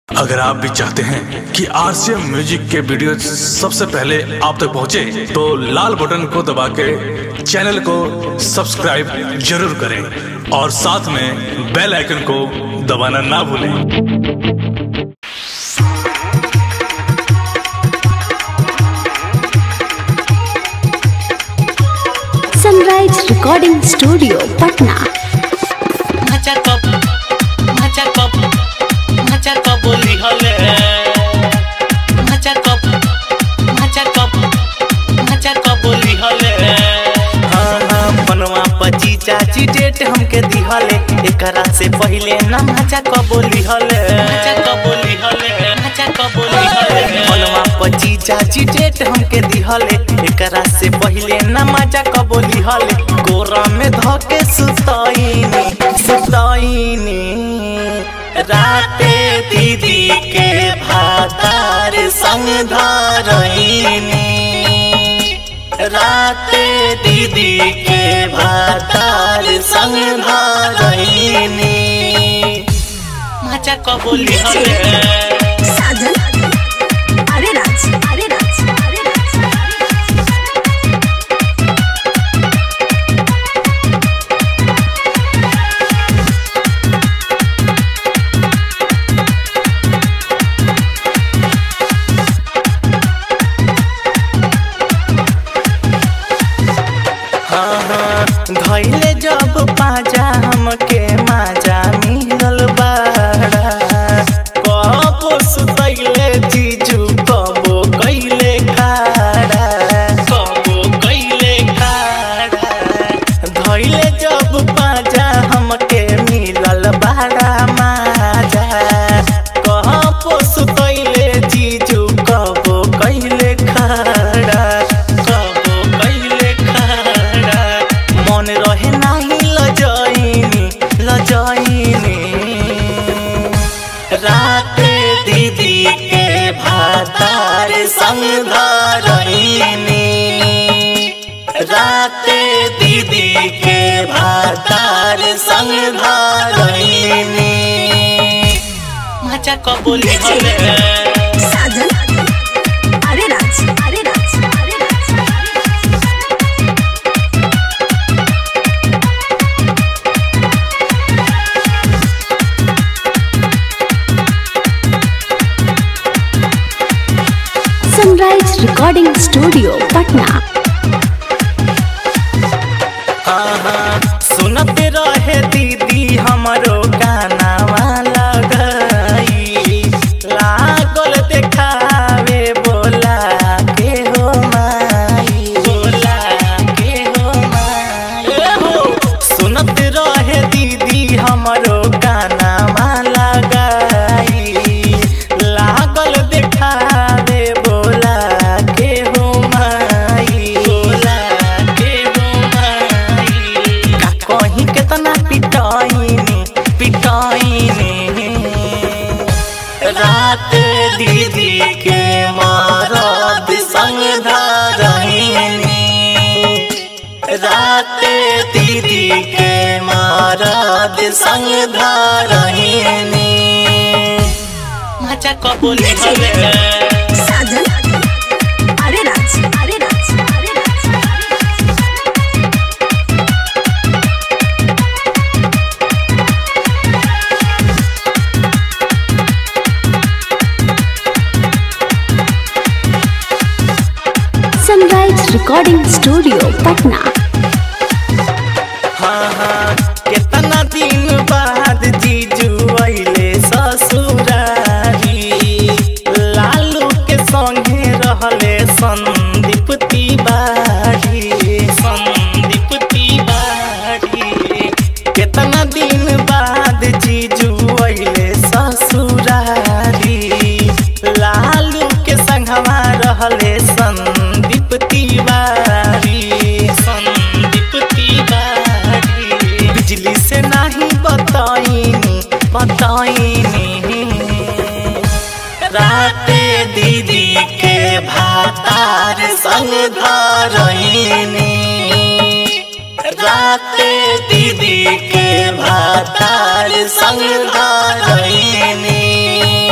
अगर आप भी चाहते हैं कि आरसीएम म्यूजिक के वीडियो सबसे पहले आप तक पहुंचे, तो लाल बटन को दबा के चैनल को सब्सक्राइब जरूर करें और साथ में बेल आइकन को दबाना ना भूलें सनराइज रिकॉर्डिंग स्टूडियो पटना माचा कप माचा कप माचा कप बोली हले माचा कप माचा कप माचा कप बोली हले हाँ हाँ बनवा पची चाची डेट हमके दिहले एकरा से पहिले ना माचा कप बोली हले माचा कप बोली हले माचा कप बोली हले बनवा पची चाची डेट हमके दिहले एकरा से पहिले ना माचा कप बोली हले गोरा में धके सुतईनी सुतईनी राते दीदी के भातार संग धरईनी राते दीदी के भातार संग धरईनी माचा कबोली हले साजन अरे राज अरे राज अरे राज हाँ हाँ धैले जब पाजा हमके माजा मिलल बाड़ा कबो सुतैले जीजू कबो कैले खाड़ा कबो कैले खाड़ा धैले जब पाजा हमके मिलल बाड़ा माजा कबो सुतैले जीजू कबो कैले खाड़ा कबो कैले खाड़ा मन रहे नाही लजैनी लजैनी रात दीदी के भातार संग धरैनी रात दीदी के भातार संग धरैनी माचा कबोली हले साजन अरे राज अरे राज अरे Raj sunrise recording studio Patna हाँ हाँ सुनत रहे दीदी हमरो गाना वाला गई लागल देखावे बोला के हो माई बोला के हो माई ए हो सुनत रहे दीदी हमरो गाना वाला गई लागल देखावे बोला के हो माई बोला के हो माई का कहीं केतना पिटाईनी पिटाईनी रात दीदी के मारद संग धरहीनी रात दीदी के मारद संग धरहीनी माचा कबोली हले साजन अरे राज अरे राज अरे Raj sunrise recording studio Patna हाँ हाँ कितना दिन बाद जीजू अइले ससुरारी लालू के संगे रहले संदीप तिवारी संदीप तिवारी कितना दिन बाद जीजू अइले ससुरारी लालू के संगवा रहले संदीप तिवारी संदीप तिवारी बिजली से नहीं बताईनी बताईनी रात दीदी के भातार संग धरईनी रात दीदी के भातार संग धरईनी